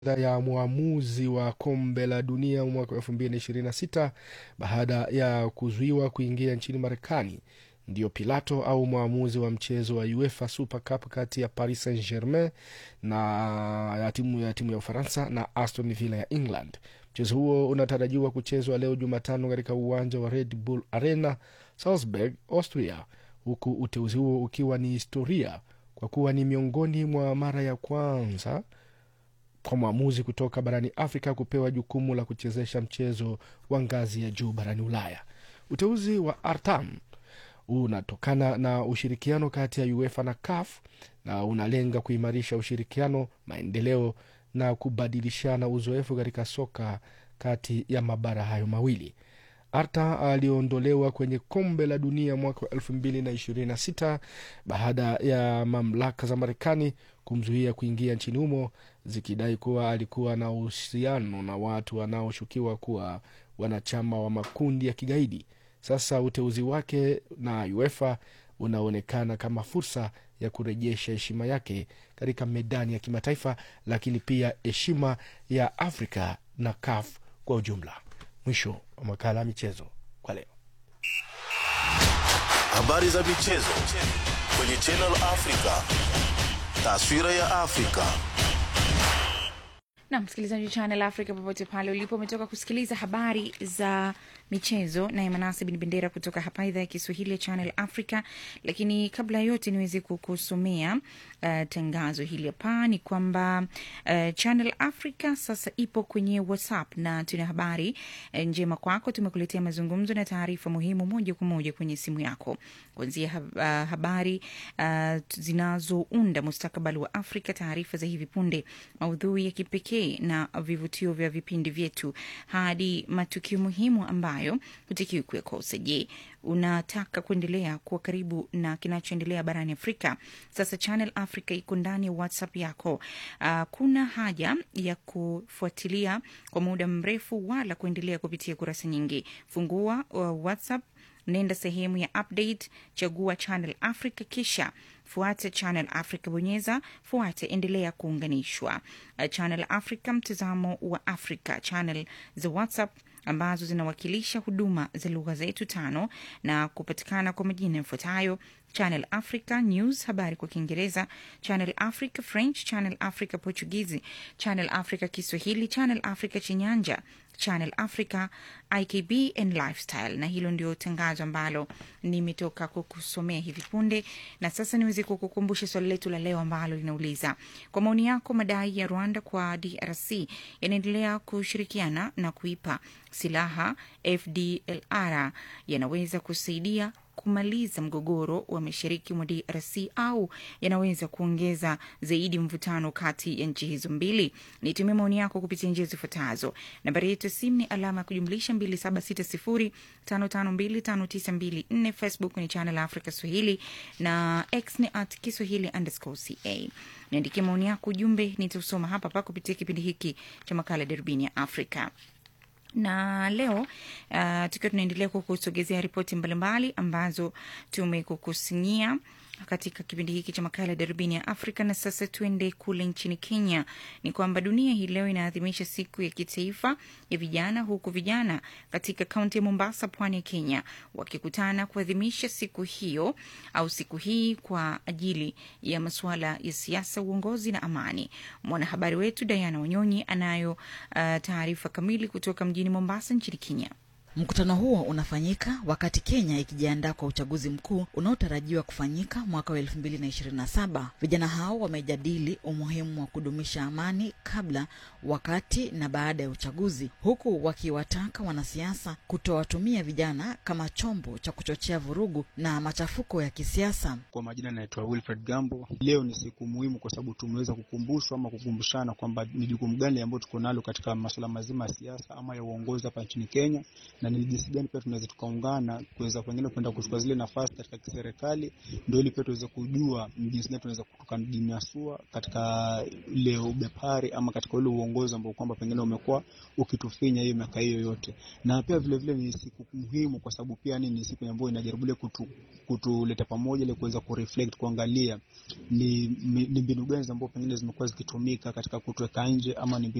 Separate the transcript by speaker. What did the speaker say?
Speaker 1: ya mwamuzi wa kombe la dunia mwaka 2026 baada ya kuzuiwa kuingia nchini Marekani. Ndiyo Pilato au mwamuzi wa mchezo wa UEFA Super Cup kati ya Paris Saint Germain na ya timu ya timu ya Ufaransa na Aston Villa ya England. Mchezo huo unatarajiwa kuchezwa leo Jumatano katika uwanja wa Red Bull Arena Salzburg, Austria, huku uteuzi huo ukiwa ni historia kwa kuwa ni miongoni mwa mara ya kwanza kwa mwamuzi kutoka barani Afrika kupewa jukumu la kuchezesha mchezo wa ngazi ya juu barani Ulaya. Uteuzi wa Artam unatokana na ushirikiano kati ya UEFA na CAF na unalenga kuimarisha ushirikiano, maendeleo na kubadilishana uzoefu katika soka kati ya mabara hayo mawili. Arta aliondolewa kwenye kombe la dunia mwaka wa elfu mbili na ishirini na sita baada ya mamlaka za Marekani kumzuia kuingia nchini humo zikidai kuwa alikuwa na uhusiano na watu wanaoshukiwa kuwa wanachama wa makundi ya kigaidi. Sasa uteuzi wake na UEFA unaonekana kama fursa ya kurejesha heshima yake katika medani ya kimataifa, lakini pia heshima ya Afrika na CAF kwa ujumla. Mwisho wa makala ya michezo kwa leo.
Speaker 2: Habari za michezo kwenye Channel Africa, taswira ya Afrika.
Speaker 3: na msikilizaji wa Channel Africa popote pale ulipo, umetoka kusikiliza habari za michezo naye Manase Bin Bendera kutoka hapa idhaa ya Kiswahili ya Channel Africa. Lakini kabla ya yote niweze kukusomea uh, tangazo hili hapa ni kwamba uh, Channel Africa sasa ipo kwenye WhatsApp na tuna habari uh, njema kwako. Tumekuletea mazungumzo na taarifa muhimu moja kwa moja kwenye simu yako, kuanzia hab, uh, habari uh, zinazounda mustakabali wa Afrika, taarifa za hivi punde, maudhui ya kipekee na vivutio vya vipindi vyetu hadi matukio muhimu ambayo hutakiwi kuyakosa. Je, unataka kuendelea kuwa karibu na kinachoendelea barani Afrika? Sasa Channel Africa iko ndani ya WhatsApp yako. Uh, kuna haja ya kufuatilia kwa muda mrefu wala kuendelea kupitia kurasa nyingi. Fungua uh, WhatsApp nenda sehemu ya update, chagua Channel Africa, kisha fuata Channel Africa, bonyeza fuate, endelea kuunganishwa. Uh, Channel Africa, mtazamo wa Afrika, channel za WhatsApp ambazo zinawakilisha huduma za lugha zetu tano na kupatikana kwa majina yafuatayo: Channel Africa News, habari kwa Kiingereza, Channel Africa French, Channel Africa Portugizi, Channel Africa Kiswahili, Channel Africa Chinyanja, Channel Africa IKB and Lifestyle. Na hilo ndio tangazo ambalo nimetoka kukusomea hivi punde, na sasa niweze kukukumbusha swali letu la leo ambalo linauliza kwa maoni yako, madai ya Rwanda kwa DRC yanaendelea kushirikiana na kuipa silaha FDLR yanaweza kusaidia kumaliza mgogoro wa mashariki mwa DRC au yanaweza kuongeza zaidi mvutano kati ya nchi hizo mbili? Nitumie maoni yako kupitia njia zifuatazo. Nambari yetu ya simu ni alama ya kujumlisha 276055259254. Facebook ni Channel Africa Swahili na X ni at Kiswahili underscore ca. Niandikie maoni yako, ujumbe nitausoma hapa pa kupitia kipindi hiki cha makala Darubini ya Afrika na leo uh, tukiwa tunaendelea kukusogezea ripoti mbalimbali ambazo tumekukusanyia katika kipindi hiki cha makala ya darubini ya Afrika. Na sasa tuende kule nchini Kenya. Ni kwamba dunia hii leo inaadhimisha siku ya kitaifa ya vijana, huku vijana katika kaunti ya Mombasa, pwani ya Kenya, wakikutana kuadhimisha siku hiyo au siku hii kwa ajili ya masuala ya siasa, uongozi na amani. Mwanahabari wetu Diana Wanyonyi anayo uh, taarifa kamili kutoka mjini Mombasa nchini Kenya.
Speaker 4: Mkutano huo unafanyika wakati Kenya ikijiandaa kwa uchaguzi mkuu unaotarajiwa kufanyika mwaka wa elfu mbili na ishirini na saba. Vijana hao wamejadili umuhimu wa kudumisha amani kabla, wakati na baada ya uchaguzi, huku wakiwataka wanasiasa kutowatumia vijana kama chombo cha kuchochea vurugu na machafuko ya kisiasa.
Speaker 5: Kwa majina naitwa Wilfred Gambo. Leo ni siku muhimu kwa sababu tumeweza kukumbushwa ama kukumbushana kwamba ni jukumu gani ambayo tuko nalo katika masuala mazima ya siasa ama ya uongozi hapa nchini Kenya na ni jinsi gani pia tunaweza tukaungana kuweza pengine kwenda kuchukua zile nafasi katika kiserikali, ndio ili pia tuweze kujua ni jinsi gani tunaweza tukajinasua katika ile ubepari ama katika ule uongozi ambao kwamba pengine umekuwa ukitufinya hiyo miaka hiyo yote. Na pia vile vile ni siku muhimu kwa sababu pia ni, ni siku ambayo inajaribu ile kutu, kutuleta pamoja ile kuweza kureflect kuangalia ni, ni mbinu gani ambazo pengine zimekuwa zikitumika katika kutuweka nje ama ni